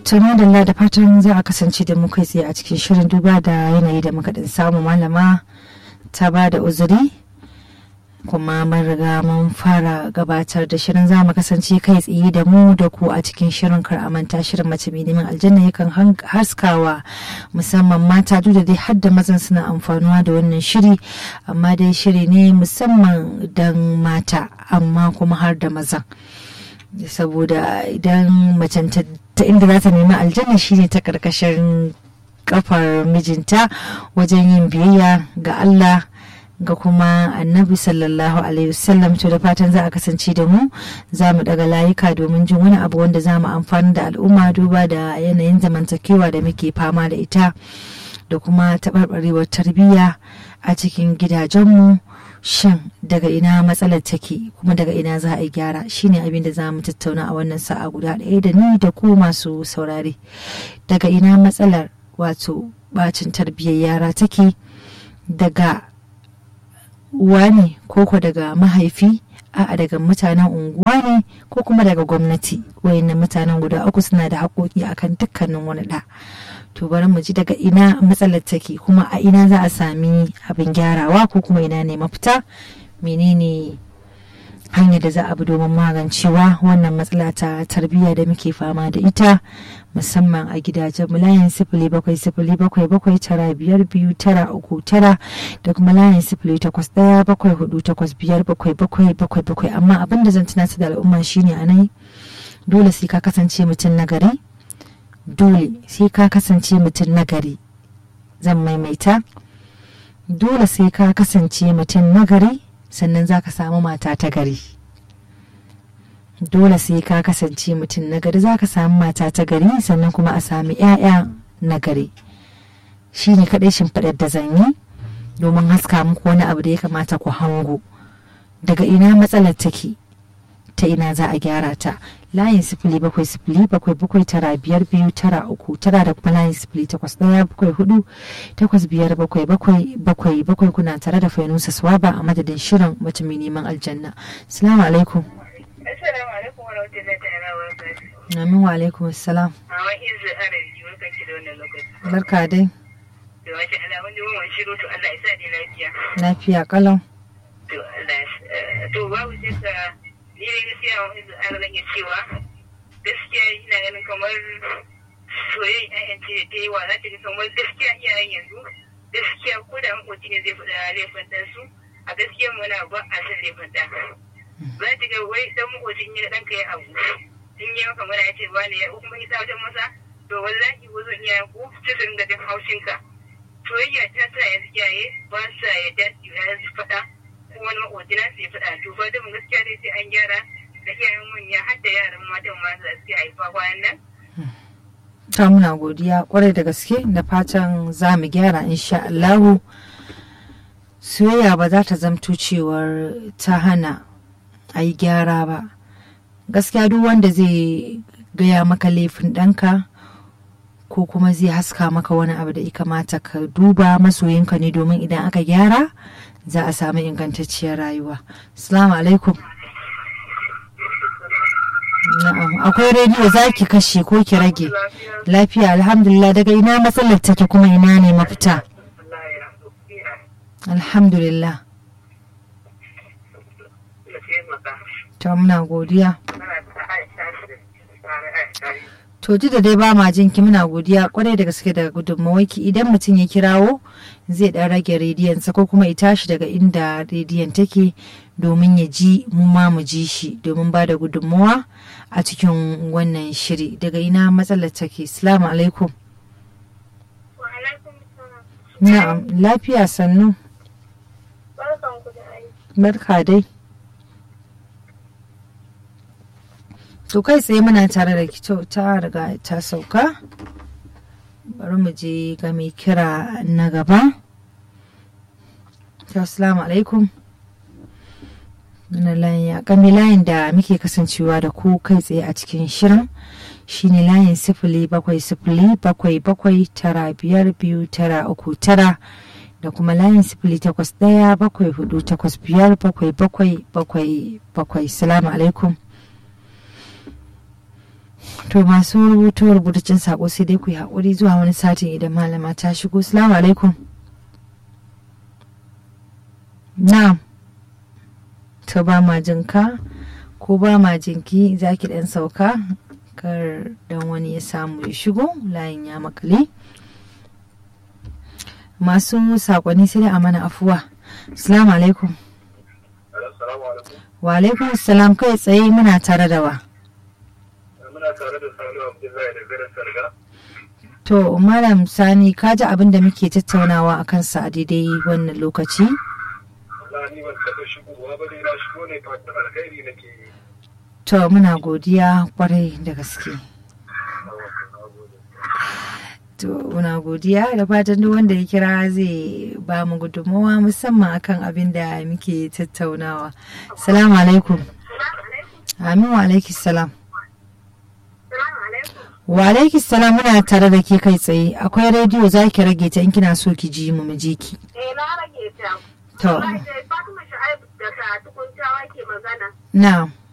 tuna da da fatan za a kasance da mu kai tsaye a cikin shirin duba da yanayi da muka din samu malama ta ba da uzuri kuma mun riga mun fara gabatar da shirin za mu kasance kai tsaye da mu da ku a cikin shirin kar a manta shirin mace mai neman aljanna yakan haskawa musamman mata duk da dai har da mazan suna amfanuwa da wannan shiri amma dai shiri ne musamman dan mata amma kuma har da mazan saboda idan macen ta inda za ta nemi aljanna shine ta karkashin kafar mijinta wajen yin biyayya ga Allah ga kuma annabi sallallahu alaihi wasallam to da fatan za a kasance da mu za mu daga layuka domin jin wani abu wanda za mu amfani da al'umma duba da yanayin zamantakewa da muke fama da ita da kuma taɓarɓarewar tarbiyya a cikin gidajenmu shin daga ina matsalar take kuma daga ina za a yi gyara shine abin da za mu tattauna a wannan sa'a guda ɗaya da ni da ku masu saurare daga ina matsalar wato bacin tarbiyyar yara take daga uwa ne ko daga mahaifi a'a daga mutanen unguwa ne ko kuma daga gwamnati wayannan mutanen guda uku suna da haƙoƙi akan dukkanin wani ɗa to bari mu ji daga ina matsalar take kuma a ina za a sami abin gyarawa ko kuma ina ne mafita menene hanyar da za a bi domin magancewa wannan matsala ta tarbiyya da muke fama da ita musamman a gidajen mu layin sifili bakwai sifili bakwai bakwai tara biyar biyu tara uku tara da kuma layin sifili takwas ɗaya bakwai hudu takwas biyar bakwai bakwai bakwai bakwai amma abin da zan tunatar da al'umma shine a nan dole sai ka kasance mutum na gari dole sai ka kasance mutum na gari zan maimaita dole sai ka kasance mutum na gari sannan za ka samu mata ta gari dole sai ka kasance mutum na gari za ka samu mata ta gari sannan kuma a sami 'ya'ya na gari shi ne kaɗai shimfiɗar da zan yi domin haska muku wani abu da ya kamata ku hango daga ina matsalar take ta ina za a gyara ta layin sifili bakwai sifili bakwai bakwai tara biyar biyu tara uku tara da kuma layin sifili takwas ɗaya bakwai hudu takwas biyar bakwai bakwai bakwai bakwai kuna tare da fainusa swaba a madadin shirin mace mai neman aljanna salamu alaikum Assalamu alaikum wa rahmatullahi ta'ala wa barakatuhu. amin wa alaikum assalam Hawa izu arabi barkan ki da wannan lokaci. barka dai To masha Allah mun ji mun shiru to Allah ya sa ni lafiya. lafiya kalau To Allah ya to babu shakka ni ne gaskiya wa izu arabi zan iya cewa gaskiya ina ganin kamar soyayya ƴaƴan ce ta yi wa za ta ga kamar gaskiya iyayen yanzu gaskiya ko da makoci ne zai faɗa laifin ɗansu a gaskiya muna ba a san laifin ɗan. za ta ga wai dan makocin ya ɗanka ya abu in yi maka mana ya ce ba ne ya kuma ya tsawatar masa to wallahi ko zan iya ku sai su ringa jin haushin ka soyayya ta sa yanzu iyaye ba sa yadda su yi su faɗa ko wani makoci na su yi faɗa to ba da mu gaskiya dai sai an gyara da iyayen manya har da yaran matan ma za su haifa kwanan nan ta muna godiya kwarai da gaske da fatan za mu gyara insha Allahu soyayya ba za ta zamto cewar ta hana a yi gyara ba gaskiya duk wanda zai gaya maka laifin ɗanka ko kuma zai haska maka wani abu da ya kamata ka duba masoyinka ne domin idan aka gyara za a samu ingantacciyar rayuwa salamu alaikum na'am akwai rediyo za ki kashe ko ki rage lafiya alhamdulillah daga ina matsalar take kuma ina ne mafita alhamdulillah to muna godiya to ji da dai ba ma jinki muna godiya kwarai da gaske daga gudunmawaki idan mutum ya kirawo zai dan rage rediyonsa ko kuma ya tashi daga inda rediyon take domin ya ji mu ma mu ji shi domin ba da gudunmawa a cikin wannan shiri daga ina matsalar take salamu alaikum na'am lafiya sannu barka dai to kai tsaye muna tare da kito ta riga ta sauka bari mu je ga mai kira na gaba assalamu alaikum layin layin da muke kasancewa da ku kai tsaye a cikin shirin shine layin sifili bakwai sifili bakwai bakwai tara biyar biyu tara uku tara da kuma layin sifili takwas ɗaya bakwai hudu takwas biyar bakwai bakwai bakwai bakwai salamu alaikum to masu rubutu rubutacin sako sai dai ku yi haƙuri zuwa wani satin idan malama ta shigo salamu alaikum na'am to ba ma jinka ko ba ma jinki za ki ɗan sauka kar dan wani ya samu ya shigo layin ya makale masu sakonni sai a mana afuwa salamu alaikum wa alaikum salam kai tsaye muna tare da wa muna tare da sani abdullahi da garin sarga to malam sani ka ji abin da muke tattaunawa a kansa a daidai wannan lokaci Allah ni ban taɓa shigowa ba dai na shigo ne fatan alkhairi nake yi to muna godiya kwarai da gaske to muna godiya da fatan duk wanda ya kira zai ba mu gudunmawa musamman akan abin da muke tattaunawa salamu alaikum amin wa alaikis salam wa alaikis salam muna tare da ke kai tsaye akwai rediyo za ki rage ta in kina so ki ji mu mu je ki Eh na rage ta. to Fatima Shu'aibu daga tukuntawa ke magana. na